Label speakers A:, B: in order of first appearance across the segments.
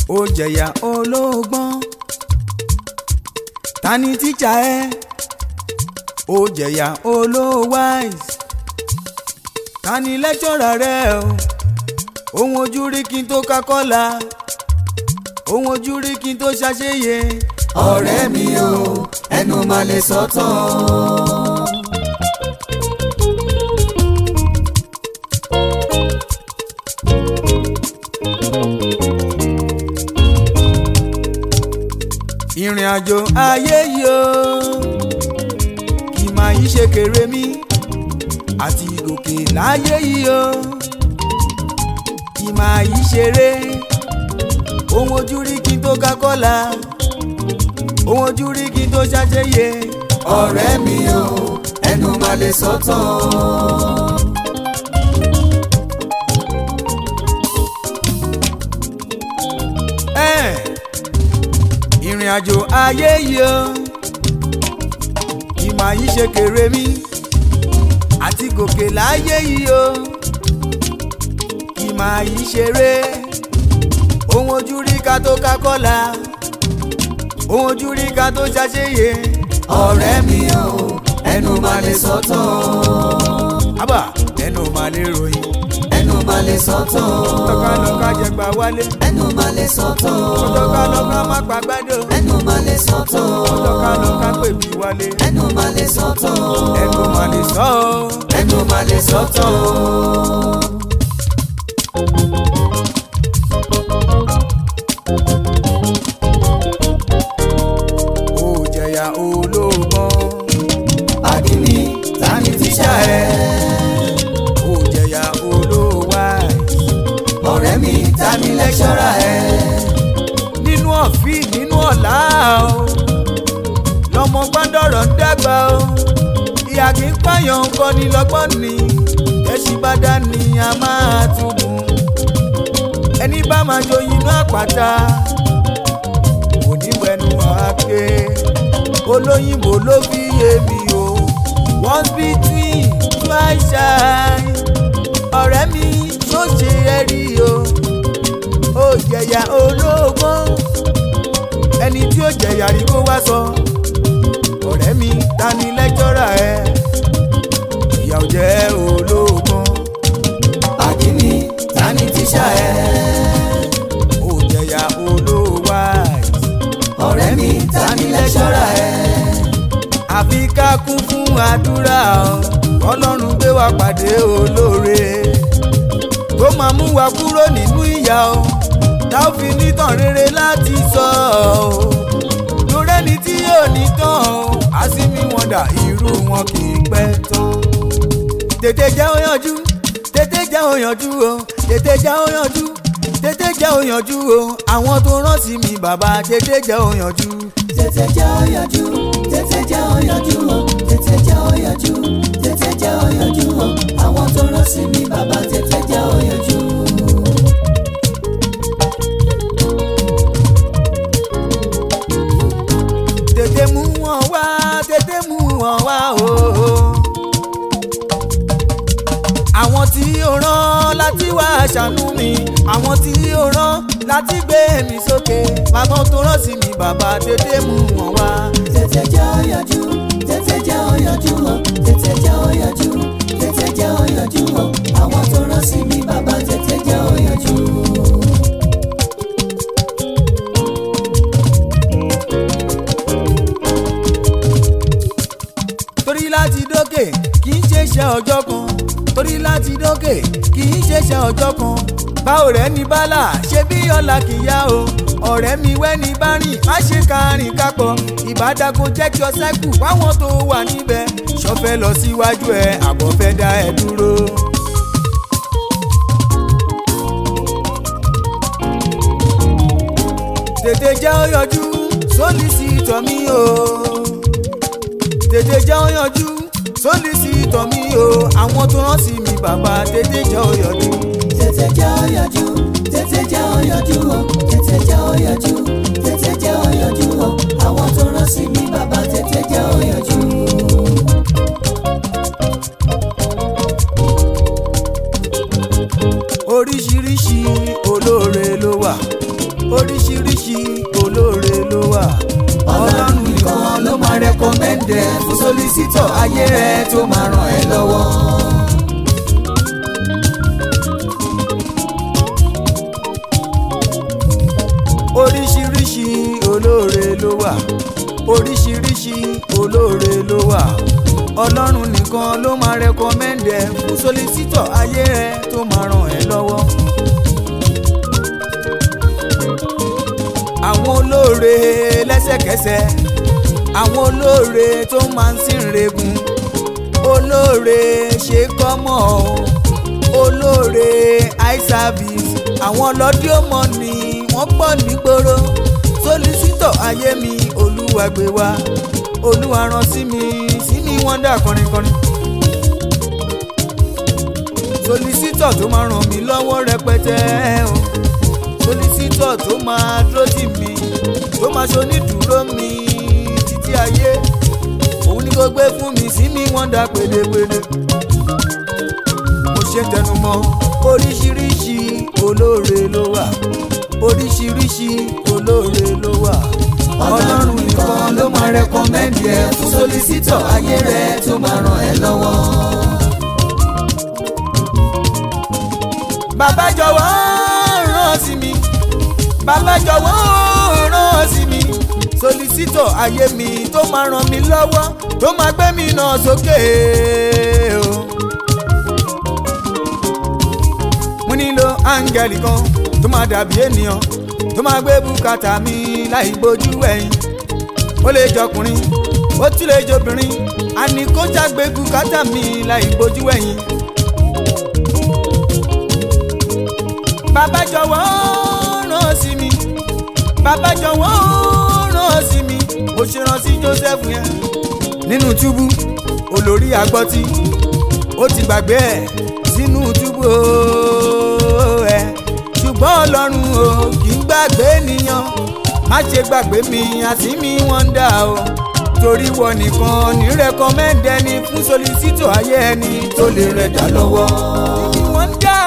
A: ó jẹ̀yà olóògbọ́n ta ni tíjà ẹ ó jẹ̀yà olówáìsì ta ni lẹ́jọ́ra rẹ o ohun ojú rí kí n tó ká kọ́la ohun ojú rí kí n tó ṣàṣeyẹ
B: ọ̀rẹ́ mi o ẹnu máa lè sọ tán.
A: ìrìn àjò ayé yìí o kì máa yí ṣe kéré mi àti gòkè láyé yìí o kì máa yí ṣeré ohun ojú rí kí n tó ká kọ́la ohun ojú rí kí n tó ṣàṣeyẹ
B: ọ̀rẹ́ mi o ẹnu máa lè sọ tán.
A: ẹ̀ ìrìn àjò ayé yìí o kì máa yí ṣe kéré mi àti gòkè láyé yìí o kì máa yí ṣeré ohun ojú rí ká tó ká kọ́la ohun ojú rí ká tó ṣàṣeyẹ
B: ọ̀rẹ́ mi o ẹnu máa lè sọ tán.
A: àbá ẹnu máa lè ròyìn
B: ẹnu máa lè sọ tán.
A: lọ́kàlọ́kà jẹgbà wálé
B: ẹnu máa lè sọ tán.
A: lọ́kàlọ́kà má pàgbádò
B: ẹnu máa lè sọ tán.
A: lọ́kàlọ́kà pèbí wálé
B: ẹnu máa lè sọ tán.
A: ẹnu máa lè sọ ọ́.
B: ẹnu máa lè sọ tán.
A: ó jẹ̀yà olóògbọ́n
B: àdìní tani tíṣà ẹ.
A: ó jẹ̀yà olówáì
B: ọ̀rẹ́ mi tani lẹ́ṣọ́ra ẹ.
A: nínú ọ̀fìn nínú ọ̀la o lọ́mọ gbọ́dọ̀rọ̀ ń dàgbà o ìyá kì í pààyàn kọ́ ni lọ́gbọ́n ni ẹṣin bá dá ni a máa túbú ẹni bá máa joyin inú àpáta kò ní wẹnu àáké olóyìnbó ló fi yé mi o once between twice shy ọ̀rẹ́ mi tó ṣe ẹ rí o ó jẹ̀yà olóògbọ́n ẹni tí ó jẹ̀yà rí kó wá sọ ọ̀rẹ́ mi ta ni lẹ́jọ́rà ẹ ìyà ò jẹ́ olóògbọ́n
B: àdìní tani tíṣà ẹ.
A: ó jẹ̀yà olówáì
B: ọ̀rẹ́ mi tani lẹ́ṣọ́ra ẹ.
A: àfi ká kún fún àdúrà o ọlọ́run gbé wa pàdé olóore tó máa mú wa kúrò nínú ìyà o tá ò fi nítàn rere láti sọ o lórí ẹni tí yóò ní tán o àsìmí wọn dà irú wọn kì í pẹ́ tán tètè jẹ́ ó yanjú tètè jẹ́ ó yanjú o tètè jẹ́ ó yanjú tètè jẹ́ ó yanjú o àwọn tó rán sí mi bàbá tètè jẹ́ ó yanjú.
B: tètè jẹ́ ó yanjú tètè jẹ́ ó yanjú o tètè jẹ́ ó yanjú tètè jẹ́ ó yanjú o àwọn tó rán sí mi bàbá tètè jẹ́ ó yanjú.
A: tètè mú wọn wá tètè mú wọn wá o. àwọn tí ó rán láti wá ṣàánú mi àwọn tí ó rán láti gbé mi sókè bàbá tó rán sí mi bàbá tètè mú wọn wá.
B: tètè jẹ́ ó yanjú tètè jẹ́ ó yanjú o tètè jẹ́ ó yanjú tètè jẹ́ ó yanjú o àwọn tó rán sí mi bàbá tètè jẹ́ ó yanjú.
A: torí láti dókè kì í ṣe iṣẹ́ ọjọ́ kan torí láti dókè kì í ṣe iṣẹ́ ọjọ́ kan báwo rẹ̀ ní bálà ṣe bí ọ̀la kì í yá o ọ̀rẹ́ mi wẹ́ni bá rìn má ṣe kárìn kápọ̀ ìbádàgò jẹ́ kí ọ sẹ́kù fáwọn tó wà níbẹ̀ ṣọ́fẹ́ lọ síwájú ẹ àbọ̀ fẹ́ dá ẹ dúró. tètè jẹ́ ó yọjú sólísìtọ̀ mi o tètè jẹ́ ó yanjú sólísìtọ̀ mi o àwọn tó rán sí mi bàbá tètè jẹ́ ó yanjú.
B: tètè jẹ́ ó yanjú tètè jẹ́ ó yanjú o tètè jẹ́ ó yanjú tètè jẹ́ ó yanjú o àwọn tó rán sí mi bàbá tètè jẹ́ ó yanjú.
A: oríṣiríṣi olóore ló wà oríṣiríṣi olóore ló wà
B: ọlọ́run nìkan ló máa rẹ́kọ̀mẹ́ndẹ̀ fún sólísítọ̀ ayé rẹ tó máa ràn ẹ́ lọ́wọ́.
A: oríṣiríṣi olóore ló wà oríṣiríṣi olóore ló wà ọlọ́run nìkan ló máa rẹ́kọ̀mẹ́ndì ẹ̀ fún sólísítọ̀ ayé ẹ̀ tó máa ràn ẹ́ lọ́wọ́. àwọn olóore lẹ́sẹ̀kẹsẹ̀ àwọn olóore tó máa ń sìn regun olóore ṣe kọ́mọ̀ o olóore eye service àwọn ọlọ́dí ó mọ̀ ni wọ́n pọ̀ nígboro sólísítọ̀ ayé mi olúwa gbé wá olúwa rán sí mi sí mi wọ́n dà kọrinkọrin. sólísítọ̀ tó máa ràn mí lọ́wọ́ rẹpẹtẹ o sólísítọ̀ tó máa dúró tì mí tó máa ṣonídùúró mi títí ayé òun ni kò gbé fún mi sí mi wọ́n dà pédépédé. mo ṣe tẹnumọ́ oríṣiríṣi olóore ló wà oríṣiríṣi olóore ló wà
B: ọlọ́run nìkan ló máa rẹ́kọ̀mẹ́ndì ẹ̀ fún sólísítọ̀ ayé rẹ tó máa ràn ẹ́ lọ́wọ́.
A: bàbá jọ̀wọ́ ràn sí mi bàbá jọ̀wọ́ ràn sí mi sólísítọ̀ ayé mi tó máa ràn mí lọ́wọ́ tó máa gbé mi náà sókè o. mo nílò áńgẹ́lì kan tó máa dàbí ènìyàn tó máa gbé bùkátà mi láì bójú ẹ̀yìn ó lè jọkùnrin ó tún lè jobìnrin àní kó jágbe bùkátà mi láì bójú ẹ̀yìn. bàbá jọ̀wọ́ ràn sí mi bàbá jọ̀wọ́ ràn sí mi mo ṣe rán sí Joseph yẹn nínú túbú olórí agbọ́tí ó ti gbàgbé ẹ̀ sínú túbú ooo ẹ̀ ṣùgbọ́n ọlọ́run o kì í gbàgbé ènìyàn má ṣe gbàgbé mi àti mi wọ́n ń dà o torí wọ nìkan ní rẹ́kọ́mẹ́ndẹ́ ni fún sólísítọ̀ ayé ẹni tó lè rẹ̀ dá lọ́wọ́. Èmi wọ́n ń dà.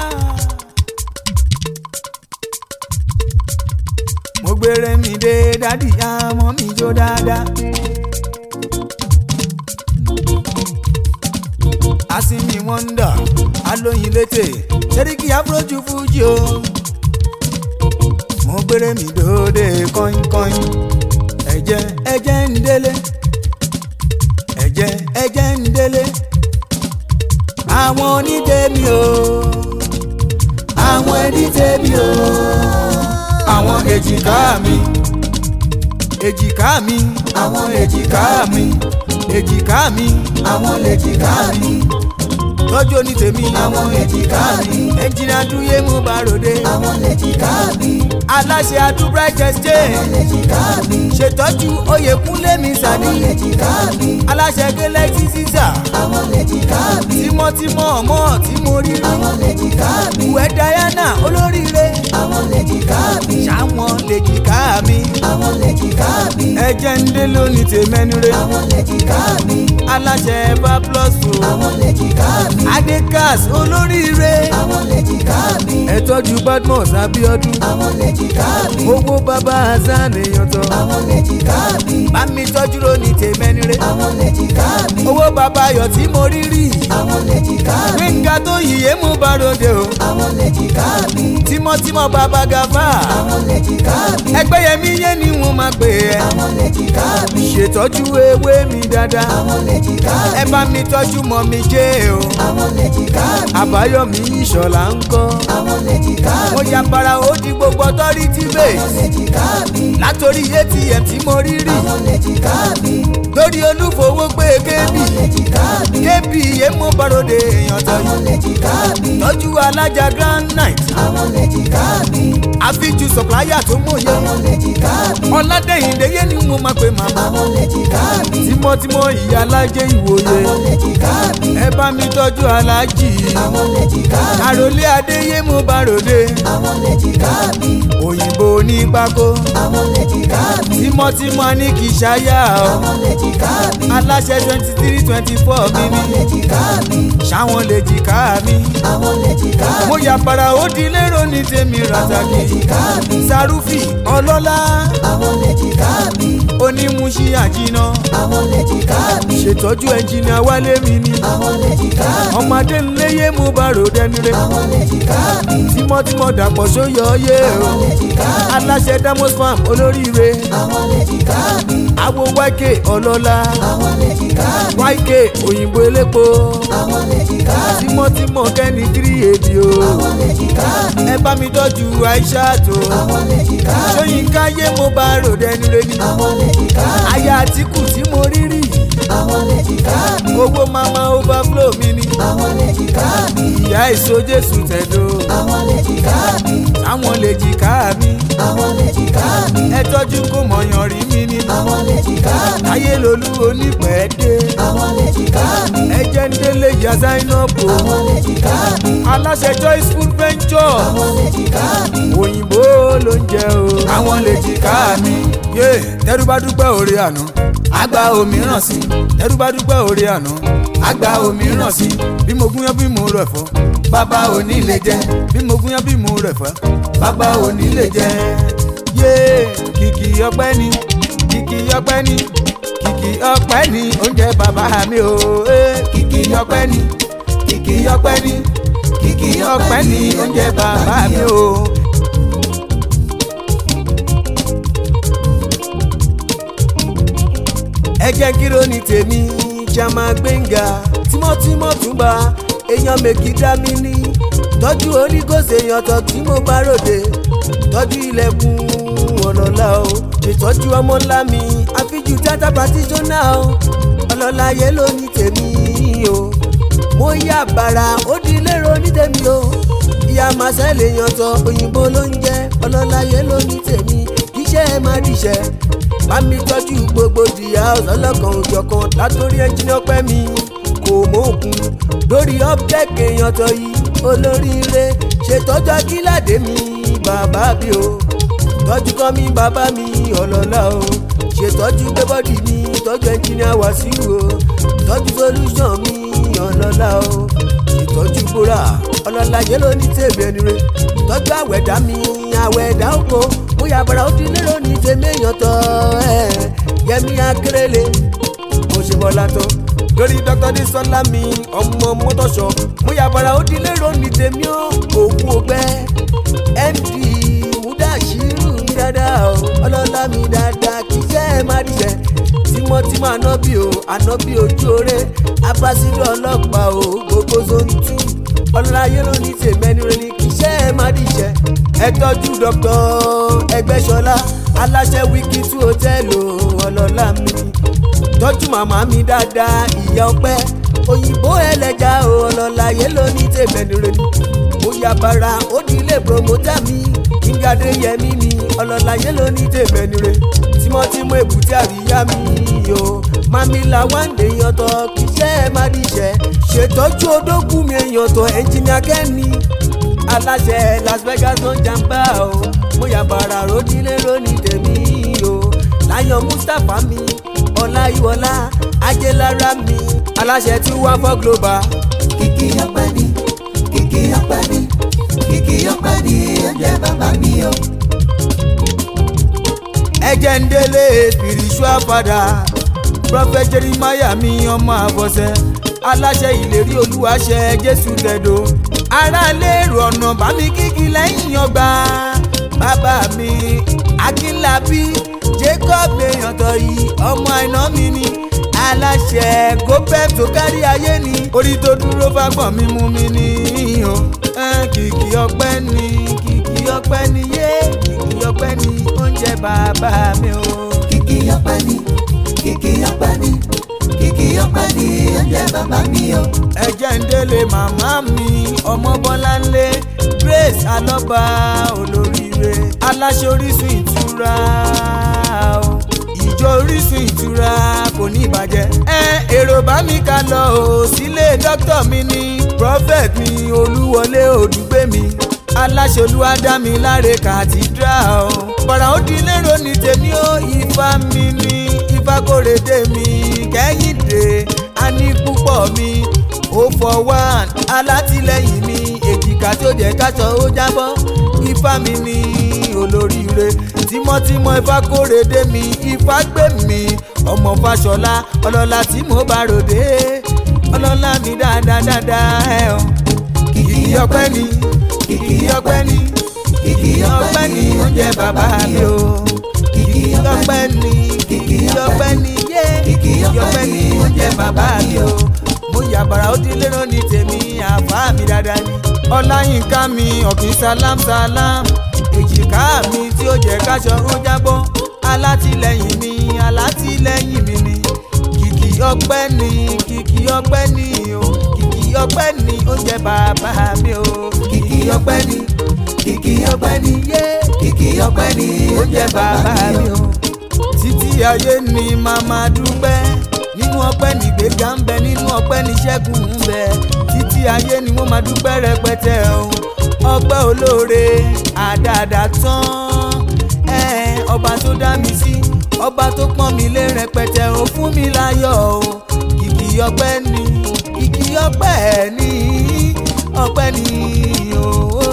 A: mo gbére mi dé dádì àmọ́ mi jó dáadáa. asimi wonder alóyin létè sẹ́ríkì afrojú fújì o. mo gbére mi dòde kọ́ńkọ́ń ẹ̀jẹ̀ ẹ̀jẹ̀ ń délé ẹ̀jẹ̀ ẹ̀jẹ̀ ń délé àwọn onídèémí o
B: àwọn ẹni tẹ́bi o.
A: àwọn èjìká mi èjìká mi
B: àwọn èjìká mi
A: èjìká mi
B: àwọn lèjìká mi
A: tọ́jú oní tèmi
B: àwọn èjìká mi
A: ẹnjìnà dúyé mú bàròdé
B: àwọn lèjìká mi
A: aláṣẹ adúbright exchange
B: àwọn lèjìká mi
A: ṣètọ́jú oyèkúnlé mi sàní
B: àwọn lèjìká mi
A: aláṣẹ galaxy caesar
B: àwọn lèjìká mi
A: tímọ́tímọ́ ọmọ tí mo rí rí
B: àwọn lèjìká mi
A: ìwẹ́ diana olóríire
B: àwọn lèjìká mi
A: ṣáwọn lèjìká mi
B: àwọn lèjìká mi
A: ẹjẹ ń dé lónìí tèmẹ́nure
B: àwọn lèjìká mi
A: aláṣẹ bá plus o
B: àwọn lèjìká mi
A: adekas olóríire
B: àwọn lèjìká mi
A: ẹ tọ́jú badmus abiodun
B: àwọn lèjìká mi
A: owó bàbá hasan èèyàn tán
B: àwọn lèjìká mi
A: bá mi tọ́jú lónìí tèmẹ́nure
B: àwọn lèjìká mi
A: owó bàbá ayọ̀ tí mo rí rí
B: àwọn lèjìká mi
A: gbẹ̀ngà tó yìí mú bàròdé o
B: àwọn lèjìká mi
A: tímọ́tímọ́ bàbá gàfà
B: àwọn lèjìká mi
A: ẹgbẹ́ yẹmi yé ni wọ́n máa pè é
B: àwọn lèjìká mi
A: ṣètọ́jú ewé mi dáadáa
B: àwọn lèjìká
A: ẹ
B: mi
A: bá mi tọ́jú mọ́ mi jẹ́ o
B: àwọn lèjìká mi
A: àbáyọ̀mí ìṣọ̀lá ń kọ́
B: àwọn lèjìká
A: mo
B: mi
A: ya para ó di gbogbo authority
B: àwọn
A: base
B: lèjìká mi
A: látòrí atm tí mo rí rí
B: àwọn lèjìká mi
A: lórí olúfowó pé kébì
B: àwọn lèjìká mi
A: kébì èmo bàròdé èèyàn tọ́jú
B: àwọn lèjìká mi
A: tọ́jú alájà grand night
B: àwọn lèjìká mi
A: àfijù supplier tó mòye
B: àwọn lèjìká mi
A: ọ̀làdẹ̀yìndé yé ni mo máa pe màmá
B: àwọn lèjìká mi
A: tímọ́tímọ́ ìyá alájẹ ìwòye
B: àwọn lèjìká mi
A: ẹ bá mi tọ́jú alájì
B: àwọn lèjìká mi
A: àròlé adéyé mo bàròdé
B: àwọn lèjìká mi
A: òyìnbó ní pákó
B: àwọn lèjìká lèjìká mi.
A: tímọ́tímọ́ ní kì í ṣáyà o
B: àwọn lèjìká mi.
A: aláṣẹ twenty three twenty four mi
B: àwọn
A: ni
B: lèjìká mi.
A: ṣáwọn lè jìká mi.
B: àwọn lèjìká mi.
A: mo yà para ó di lérò ní tèmi
B: àwọn
A: ràtàkì
B: lèjìká mi.
A: sarufi ọlọ́lá
B: àwọn lèjìká mi.
A: onímúṣí àjìnà
B: àwọn lèjìká mi.
A: ṣètọ́jú ẹnjìnà wálé mi ni
B: àwọn lèjìká mi.
A: ọmọdé ńléyé mú bàrò dẹnire
B: àwọn lèjìká mi.
A: tímọ́tímọ́ dàpọ̀ sóyọ yé o
B: àwọn lèjìká mi.
A: aláṣẹ damos farm olóríire
B: àwọn lèjìká mi.
A: awo yk ọlọ́lá
B: àwọn lèjìká mi.
A: yk òyìnbó elépo
B: àwọn lèjìká mi.
A: tímọ́tímọ́ kẹ́ni tírí èdè o
B: àwọn lèjìká mi.
A: ẹ bá mi tọ́jú aisha tó
B: àwọn lèjìká mi.
A: sóyínká yé mo bàrò dẹnire ni
B: àwọn lèjìká mi.
A: aya àtìkù tí mo rí rí
B: àwọn lèjìká mi.
A: owó mama overflow mi ni
B: àwọn lèjìká mi.
A: ìyá èso jésù tẹ̀dó
B: àwọn lèjìká mi.
A: àwọn lè jìká mi
B: àwọn lèjìká mi.
A: ẹ tọ́jú kó mọ̀yàn rí mi ni
B: àwọn lèjìká mi.
A: ayé lolú onípẹ̀ẹ́dé
B: àwọn lèjìká mi.
A: ẹ jẹ́ ń délé ìyá zainabu
B: àwọn lèjìká mi.
A: aláṣẹ joyce food venture
B: àwọn lèjìká mi.
A: òyìnbó ló ń jẹ o àwọn lè jìká mi yé tẹ́rú bá dúpẹ́ òre àná àgbà òmíràn sí tẹ́rú bá dúpẹ́ òre àná àgbà òmíràn sí bí mo gúnyán bí mo rẹ̀ fọ́ bàbá òní lè jẹ bí mo gúnyán bí mo rẹ̀ fọ́ bàbá òní lè jẹ yé kìkì ọpẹ́ ni kìkì ọpẹ́ ni kìkì ọpẹ́ ni oúnjẹ bàbá mi o eh, kìkì ọpẹ́ ni kìkì ọpẹ́ ni kìkì ọpẹ́ ni oúnjẹ bàbá mi o. ẹ jẹ́ kíró ní tèmi jama gbẹ̀ngà tímọ́tímọ́ túnba èèyàn mèkì dá mi ní tọ́jú onígòsè èèyàn tó tí mo bá ròde tọ́jú ilẹ̀kùn ọlọ́lá o ṣètọ́jú ọmọ ńlá mi àfijù tata patisọ́nà o ọlọ́lá yẹ ló ní tèmi o mo yá bàrà ó di lérò ní tèmi o ìyá màsẹ́ lè yan tọ òyìnbó ló ń jẹ́ ọlọ́lá yẹ ló ní tèmi kíṣẹ́ ẹ má díṣẹ́ bá mi tọ́jú gbogbo dìyà ọlọ́kan òjọ̀kan látòrí ẹnjìnì ọpẹ́ mi kò mókun lórí ọ́pẹ́ẹ̀kì èèyàn tọ́ yìí olóríire ṣètọ́jú akíládé mi bàbá bí o tọ́jú kọ́ mi bàbá mi ọlọ́lá o ṣètọ́jú gbẹ́bọ́dì mi tọ́jú ẹnjìnìà wàsíù o tọ́jú solution mi ọlọ́lá o ìtọ́jú búra ọlọ́lá yẹn ló ní tèmi ẹni re tọ́jú àwẹ̀dá mi àwẹ̀dá oko bóyá bàrà ó ti lérò ní tèmi èèyàn tọ́ ẹ̀ yẹmi akérèlé mo ṣe bọ́lá tó lórí dr disola mi ọmọ mọ́tòṣọ bóyá bàrà ó ti lérò ní tèmi ó òkú ọgbẹ́ md mudashiru mi dáadáa o ọlọ́lá mi dáadáa kì í jẹ́ ẹ má díṣẹ́ tímọ́tímọ́ ànábì o ànábì ojú oore abásílẹ̀ ọlọ́pàá o gbogbo zone two ọlọ́láyé ló ní tèmẹ́ni rẹ ní kì í ṣe é má díṣẹ́ ẹ tọ́jú dr ẹgbẹ́sọlá aláṣẹ wíkì tú hòtẹ́ẹ̀lì ọlọ́lá mi tọ́jú màmá mi dáadáa ìyá ọpẹ́ òyìnbó ẹlẹ́jà o ọlọ́láyé ló ní tèmẹ́ni rẹ ní mo yà bàrà ó ní ilé promota mi kíngadé yẹmí mi ọlọ́láyé ló ní tèmẹ́ni rẹ tímọ́tímọ́ èbúté àríyá mi o mamila wande yọtọ kíṣẹ́ ẹ má díṣẹ́ ṣètọ́jú odógún mi yọtọ ẹnjìnìà kẹ́ni aláṣẹ las vegas ló ń jàmbá o mo yà bàrà ròdìlé lónìí tèmi o láyọ̀ mustapha mi ọláyíwọlá ajélára mi aláṣẹ tí wọ́n fọ́ global
B: kìkì ọpẹ́ ni kìkì ọpẹ́ ni kìkì ọpẹ́ ni oúnjẹ bàbá mi o.
A: ẹjẹ ń délé spiritual father prophet jeremiah mi ọmọ àbọ̀sẹ̀ aláṣẹ ìlérí olúwaṣẹ jésù tẹ̀dó aráalé èrò ọ̀nà bá mi kíkì lẹ́yìn ọgbà bàbá mi akínlábí jacob èèyàntọ̀ yìí ọmọ àìná mi ni aláṣẹ gopep tó kárí ayé ni orí tó dúró fagbọ̀n mi mú mi ní o ẹn, kìkì ọpẹ́ ni kìkì ọpẹ́ ni yé kìkì ọpẹ́ ni oúnjẹ bàbá mi o.
B: kìkì ọpẹ́ ni kìkì ọpẹ́ ni kìkì ọpẹ́ ni oúnjẹ bàbá mi o.
A: ẹjẹ ń délé màmá mi ọmọ bọ́láńlé grace alọ́ba olóríire aláṣẹ orísun ìtura o ìjọ orísun ìtura kò ní ìbàjẹ́ ẹ èrò bá mi ká lọ o sílé dókítà mi ní prophet mi olúwọlé òdùgbé mi aláṣẹ olúwadámiláre cathedral bọ̀rọ̀ ó di lérò ní tèmi ó ifá mi ní ifá kórèdé mi kẹ́hìndé a ní púpọ̀ mi ó fọ wá alátìlẹyìn mi èjìká tó jẹ́ káṣọ ó jábọ́ ifá mi ní olóríire tímọ́tímọ́ ifá kórèdé mi ifá gbé mi ọmọ fàṣọlá ọlọ́lá tí mo bá ròde ọlọ́lá mi dáadáa dáadáa ẹ̀ ọ́ kìkì ọpẹ́ ni kìkì ọpẹ́ ni kìkì ọpẹ́ ni oúnjẹ bàbá mi o kìkì ọpẹ́ ni kìkì ọpẹ́ ni yé kìkì ọpẹ́ ni oúnjẹ bàbá mi o mo yàbàrà ó di lérò ní tèmi àbá mi dáadáa ni ọláyínká mi ọ̀gbìn salam salam èjìká mi tí ó jẹ́ káṣọ ó jábọ́ alátìlẹyìn mi alátìlẹyìn mi ni kìkì ọpẹ́ ni kìkì ọpẹ́ ni o kìkì ọpẹ́ ni oúnjẹ bàbá mi o kìkì ọpẹ́ ni kìkì ọpẹ́ ni yé kìkì ọpẹ́ ni oúnjẹ bàbá mi o títí ayé ni màmá dúpẹ́ nínú ọpẹ́ nìgbéga ń bẹ nínú ọpẹ́ níṣẹ́gun ń bẹ títí ayé ni wọ́n máa dúpẹ́ rẹpẹtẹ o ọpẹ́ olóore àdàdà tán ẹ ọba tó dá mi sí ọba tó pọ́n mi lé rẹpẹtẹ o fún mi láyọ̀ o kìkì ọpẹ́ ni kìkì ọpẹ́ ni ọpẹ́ ni o